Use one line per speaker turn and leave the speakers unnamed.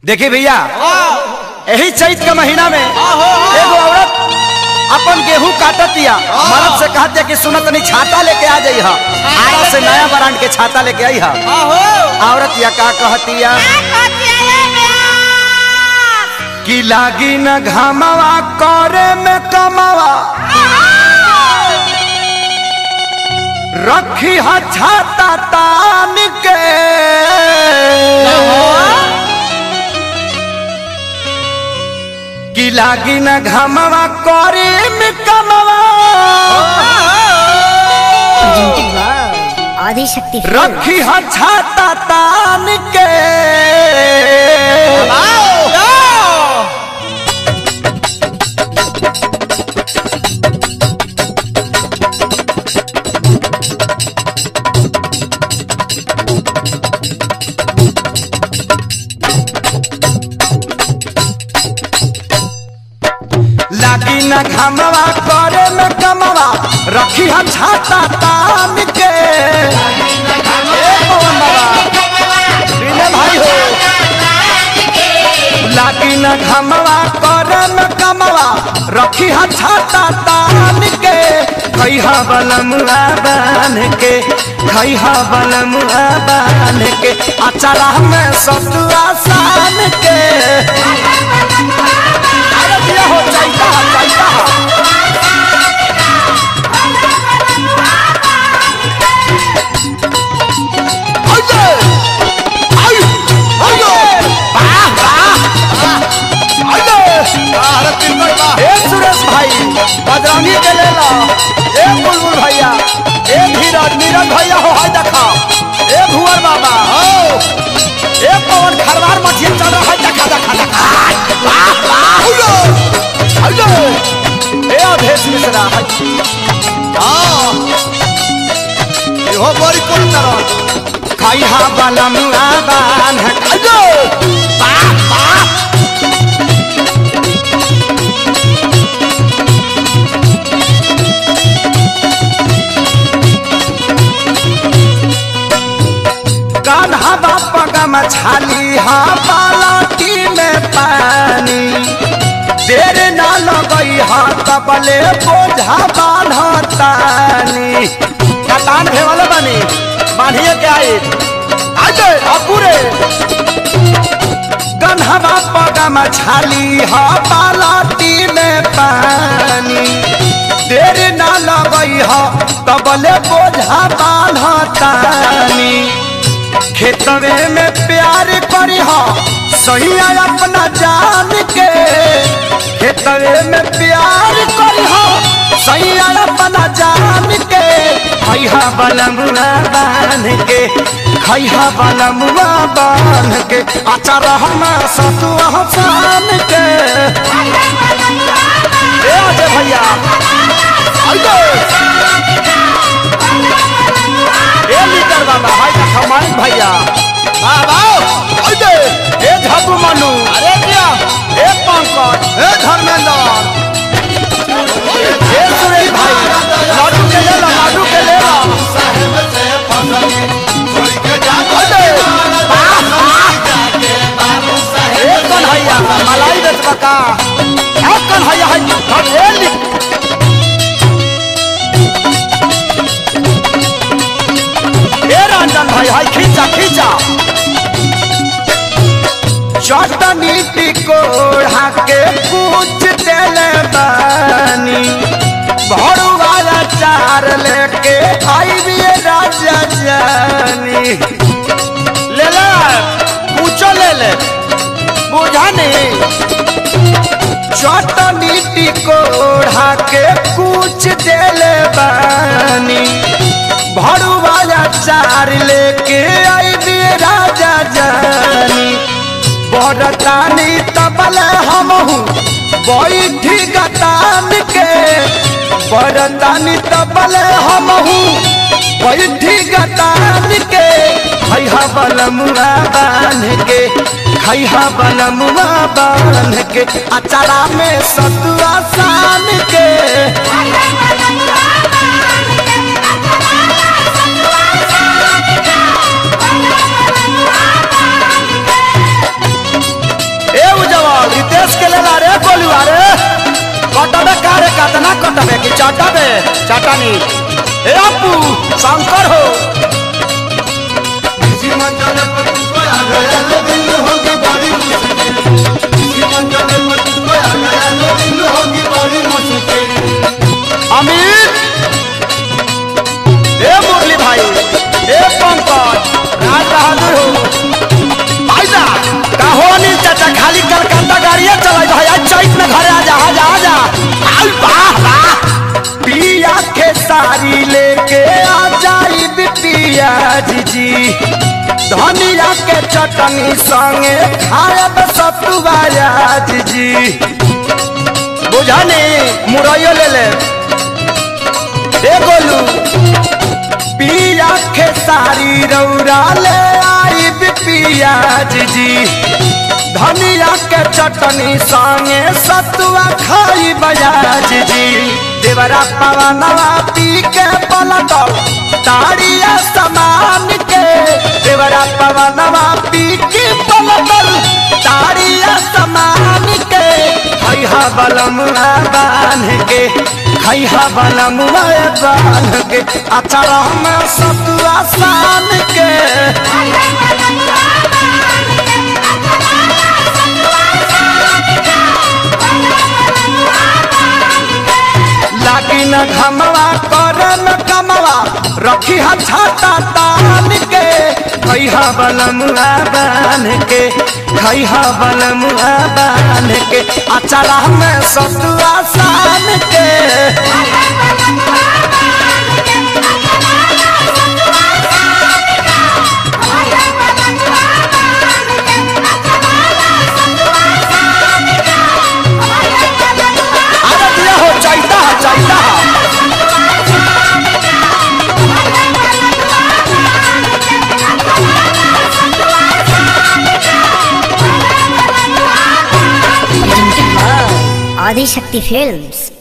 देखी भैया यही चैत के महीना में एगो औरत अपन गेहूं काटतिया मर्द से कहते कि सुनत नहीं छाता लेके आ जाई आरा से नया ब्रांड के छाता लेके आई हा औरत या का कहतिया कि लागी न घामवा करे में कमावा रखी हा छाता तान के कि लागी न घामवा करे में कमावा
आदिशक्ति
रखी हा छाता तान के लागी न घामवा करे में कमवा रखी हा छाता तान के ए पवन बाबा, विनय भाई हो लागी न घामवा करे में कमवा रखी हा छाता तान के खैहा बलमुआ बान के खैहा बलमुआ बान के अचारा में सतुआ सान के अरे दिया हो जाइता जाइता आइए आई आइए वाह वाह आइए ए सुरेश भाई बजरंगी के ले ला ए बुलबुल भैया ए धीरज नीरज भैया हो हाय देखा ए भुवर बाबा हो ए पवन खरवार मछली चल रहा है देखा देखा देखा वाह वाह आइए आइए ए अभेश मिश्रा है
इहो बड़ी कोन तरह
खाई हा बलमुआ बान आइए वाह वाह कान्हा बापा का मछाली हा बालाटी में पानी देर ना लगई हा तबले बोझा बान्हतानी कतान भे वाले बनी बांधिए के आई आजे अपूरे कान्हा बापा का मछाली हा बालाटी में पानी देर ना लगई हा तबले बोझा बान्हतानी खेतवे में प्यार करी हो सही अपना जान के खेतवे में प्यार करी हो सही अपना जान के खैहा बलमुआ बान के खैहा बलमुआ बान के अचार हम सतुआ सान के ए अजय भैया आइए ए लीडर बाबा हाय देखा मानिक भैया
बाबा
आइए ए झबू मनु
अरे क्या
ए पंकज
ए धर्मेंद्र
ए सुरेश भाई लाडू के ले ला लाडू के ले ला
साहेब से फसली छोड़ के जा
आइए ए कन्हैया मलाई बेचबा का ए कन्हैया है हम ए लिख ए रंजन भाई हाय खींचा खींचा चटनी टिकोड़ा के पूछ देले बानी भरुआ चार लेके आई भी राजा जानी ले ले पूछो ले ले बुझा नहीं चटनी टिकोड़ा के कुछ देले बानी भरुआ चार लेके आई भी राजा जानी बड़तानी तबल हमहू बैठी गतान के बड़तानी तबल हमहू बैठी गतान के खैहा बलमुआ बान के खैहा बलमुआ बान के अचारा में सतुआ सान के
Thank you.
गोलुआ रे कटबे कारे कतना कटबे कि चटबे चटनी ए अपू शंकर हो
किसी मंचले पर तुझको आ गया तो दिल होगी बड़ी मुश्किल किसी मंचले पर तुझको आ गया तो दिल होगी बड़ी मुश्किल
अमित ए मुरली भाई ए पंकज राज बहादुर हो भाईजा का हो अनिल चाचा खाली कलकत्ता गाड़िया चलाई भाई आज चैत में घरे आजा आजा आजा आई वाह वाह पिया के सारी लेके आ जाई बिपिया जी जी धनिया के चटनी संगे खायब सतुआ जी जी बुझानी मुरैयो ले ले ए गोलू पिया के सारी रौरा ले आई पिया जी धनिया के चटनी संगे सतुआ खाई बजाज जी देवरा पवनवा पी के पलटल ताड़िया समान के देवरा पवनवा पी के पलटल ताड़िया समान के खैहा बलमुआ बांध के खैहा बलमुआ बांध के अचार में सतुआ सान के लागी न घमवा कर न कमवा रखी हा छाता तान के खैहा बलमुआ बांध के खैहा बलमुआ बांध के अचारा में सतुआ सान के अरे दिया हो चाहता है चाहता है
आदिशक्ति फिल्म्स